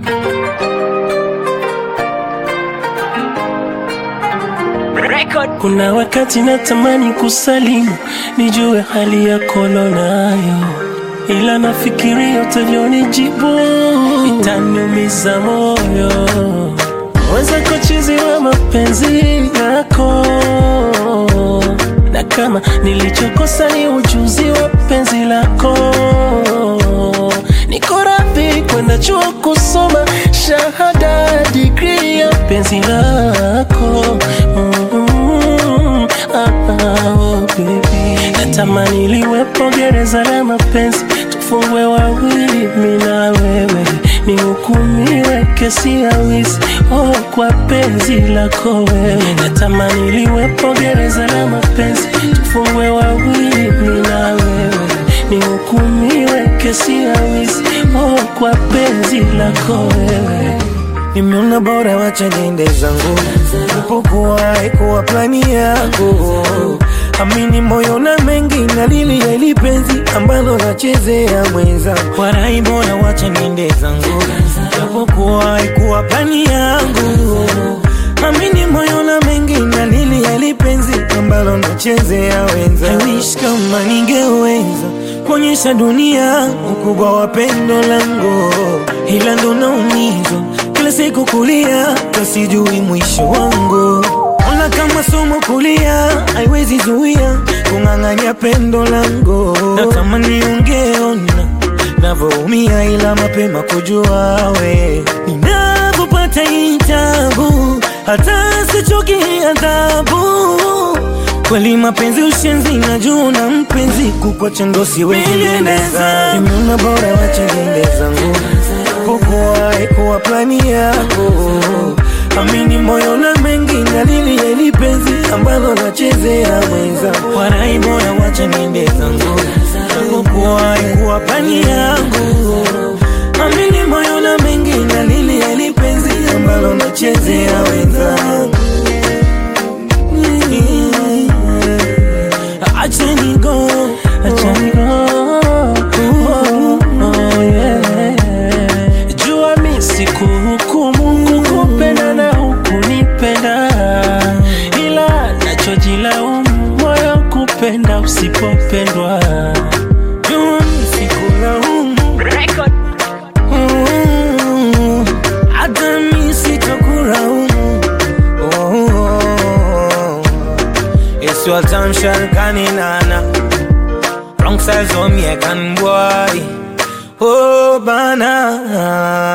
Kuna wakati natamani kusalimu, nijue hali yako nayo, ila nafikiria utavyonijibu itaniumiza moyo. Weza kuchizi wa mapenzi yako, na kama nilichokosa ni ujuzi wa penzi lako, niko radhi kwenda chuo kusoma shahada digrii ya penzi lako mm, ah, ah, oh, baby. Natamani liwepo gereza la mapenzi, tufungwe wawili, mi na wewe, nihukumiwe kesi ya wizi oh, kwa penzi lako wewe. Natamani liwepo gereza la mapenzi, tufungwe wawili, mi na wewe, nihukumiwe kesi ya wizi oh, kwa penzi lako wewe. Nimeona bora wacha niende zangu, ipokuwa haikuwa plani yako. Amini moyo na mengi na lili ya ili penzi ambalo nachezea mwenzangu. Warai bora wacha niende zangu, ipokuwa haikuwa plani yangu. Amini moyo na mengi na lili ya ili penzi ambalo nachezea wenzangu. I wish kama ningeweza kuonyesha dunia ukubwa wa pendo langu, ila ndo naumizwa kila siku kulia, kasijui mwisho wangu. Ona kama somo kulia, haiwezi zuia kung'ang'anya pendo langu. Natamani ungeona navyoumia, ila mapema kujua we ninavyopata hii tabu, hata sichoki adhabu Kweli mapenzi ushenzi na juu na mpenzi kukwacha ndo siwezi endeza. Nimeona bora wacha niende zangu, kukuwa haikuwa plani yako. Amini moyo na mengi na lili ya ili penzi ambalo nachezea mwenza. Warai bora wacha niende zangu, kukuwa haikuwa plani yangu. Amini moyo na mengi na lili ya ili penzi ambalo nachezea wenzangu. Acheni go, Achani go, oh, oh, yeah. Jua mi sikuhukumu kukupenda na hukunipenda, ila nachojilaumu moyo kupenda usipopendwa. jua sikulaumu, Mm, hata mi sitokulaumu. Oh, It's your time, Shalkani Nana. Wrong size on me, I can boy. Oh, bana.